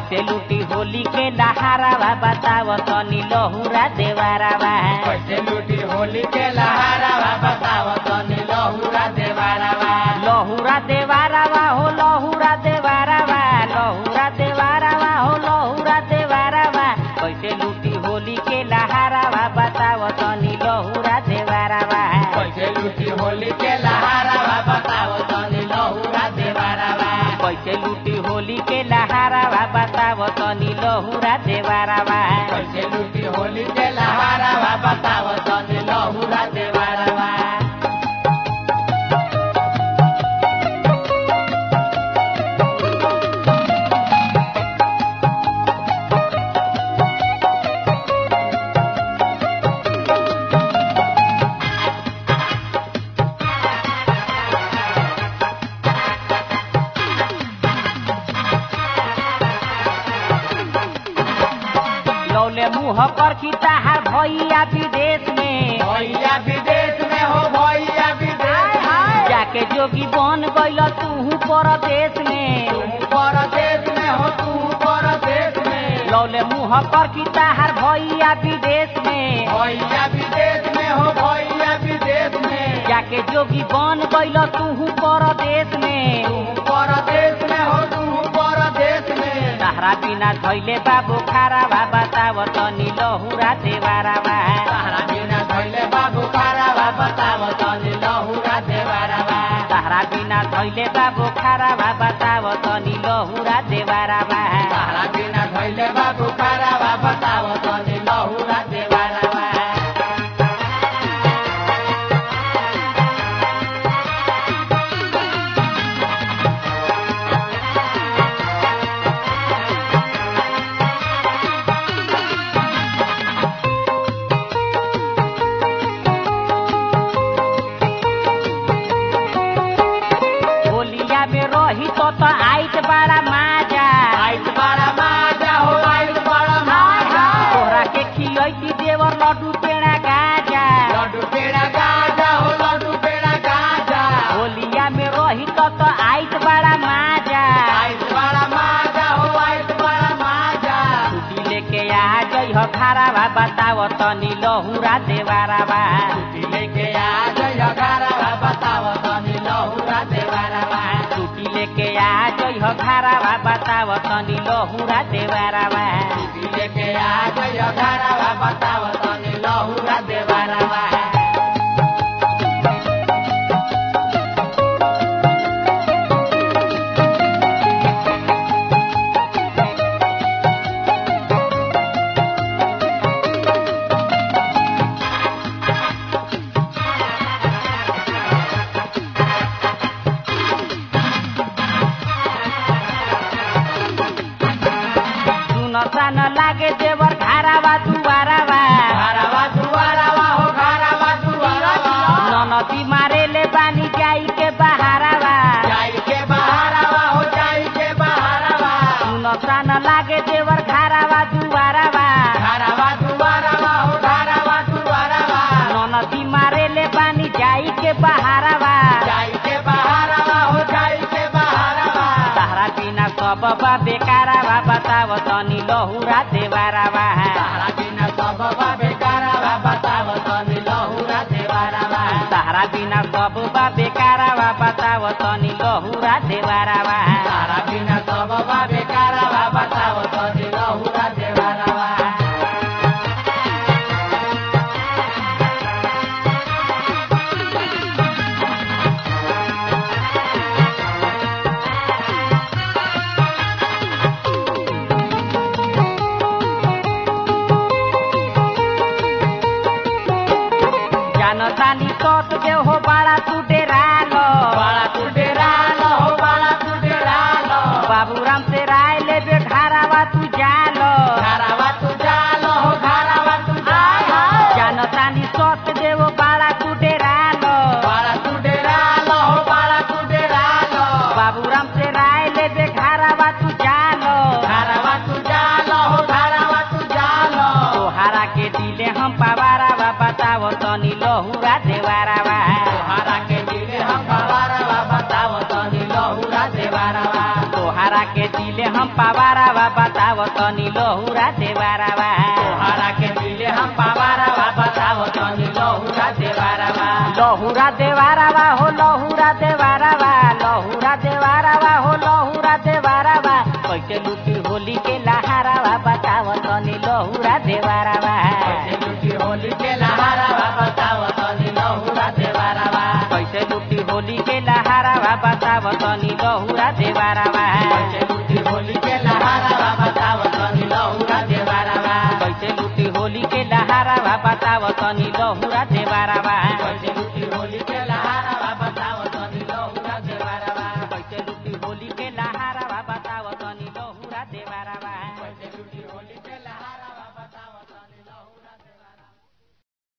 कैसे लूटी होली के लहारावा बताव तनी लहुरा देवारावा कैसे लूटी होली के लहारावा बताव तनी लहुरा देवारावा लहुरा देवारावा हो लहुरा देवारावा लहुरा देवारावा हो लहुरा देवारावा कैसे लूटी होली के लहारावा बताव तनी लहुरा देवारावा कैसे लूटी होली के लहारावा बताव तनी लहुरा देवारावा कैसे लूटी होली के लहारावा बताव तनी लहुरा देवारावा कैसे लूटी होली के लहारावा बताव तनी लहुरा देवारावा लौले मुँह पर खिताहार भैया विदेश में भैया विदेश में हो भैया विदेश में जाके जोगी बन गइल तू परदेश में तू परदेश में हो तू परदेश में लौले मुँह पर खिताहार भैया विदेश में भैया विदेश में हो भैया विदेश में जाके जोगी बन गइल तू परदेश में तू परदेश में हो तू परदेश में सहारा बिना धैले बाबू खारावा बताव तनी लहुरा देवारावा सहारा बिना धैले बाबू खारावा बताव तनी लहुरा देवारावा सहारा बिना धैले बाबू खारावा बताव तनी लहुरा देवारावा सहारा बिना धैले बाबू खारावा बताव तनी लहुरा देवारावा होलिया में रही तो तो आइत बड़ा माजा आइस बड़ा माजा हो आइस बड़ा माजा तोहरा के खियती देवर लड्डू पेड़ा गाजा लड्डू पेड़ा गाजा हो लड्डू पेड़ा गाजा होलिया में रही तो तो आइत बड़ा माजा आइस बड़ा माजा हो आइस बड़ा माजा छुट्टी लेके आ जई हो खारावा बताव तनी लहुरा देवारावा छुट्टी लेके आ जय घरवा बताव तनी लहुरा देवारावा छुट्टी लेके आ जई हो खारावा बताव तनी लहुरा देवारावा छुट्टी लेके आ जय घरवा बताव तनी लहुरा देवारावा सुन सान लागे देवर घारावा दुवारावा घरवा दुआरावा हो घरवा दुआरावा ननदी मारे ले बानी जाई के बहारावा जाई के बहारावा हो जाई के बहारावा सुन सान लागे देवर घारावा दुवारावा घरवा दुआरावा हो घरवा दुआरावा ननदी मारे ले बानी जाई के बहारावा जाई के बहारावा हो जाई के बहारावा तारा बिना सब बा बेकारावा बताव तनी लहुरा देवारावा तारा बिना सब बा बेकारावा बताव तनी लहुरा देवारावा तारा बिना सब बा बेकारावा बताव तनी लहुरा देवारावा तारा बिना सब बा बेकारावा बताव तनी लहुरा देवारावा जानतानी सत दे हो बाड़ा तू डेरालो बाळा तू डेरालो हो बाळा तू डेरालो बाबूराम से राय ले बे घारावा तू जालो घरावा तू जालो हो घरावा तू जालो जानतानी सत दे हो बाड़ा तू डेरालो बाळा तू डेरालो हो बाळा तू डेरालो बाबूराम से राय ले बे घारावा तू जालो घरावा तू जालो हो घरावा तू जालो तोहारा के दिले हम पवारावा बताव तनी लहुरा देवारावा तोहरा के दिले हम बवारवा बताव तनी लहुरा देवारवा तोहारा के के दिले हम पावारावा बताव तनी लहुरा देवारावा तोहरा के दिले हम पावारावा बताओ तनी लहुरा देवारावा लहुरा देवारावा हो लहुरा देवारावा लहुरा देवारावा हो लहुरा देवारावा कैसे लुटी होली के लहारावा बताव तनी लहुरा देवारावा कैसे लुटी होली के लहारावा बताओ तनी लहुरा देवारावा कैसे लुटी होली के लहारावा बताव तनी लहुरा देवारावा कैसे लुटी होली के लहारावा बताओ तनी लहुरा देवारावा कैसे लुटी होली के लहारावा बताव तनी लहुरा देवारावा कैसे लुटी होली के लहारावा बताओ तनी लहुरा देवारावा कैसे लुटी होली के लहारावा बताव तनी लहुरा देवारावा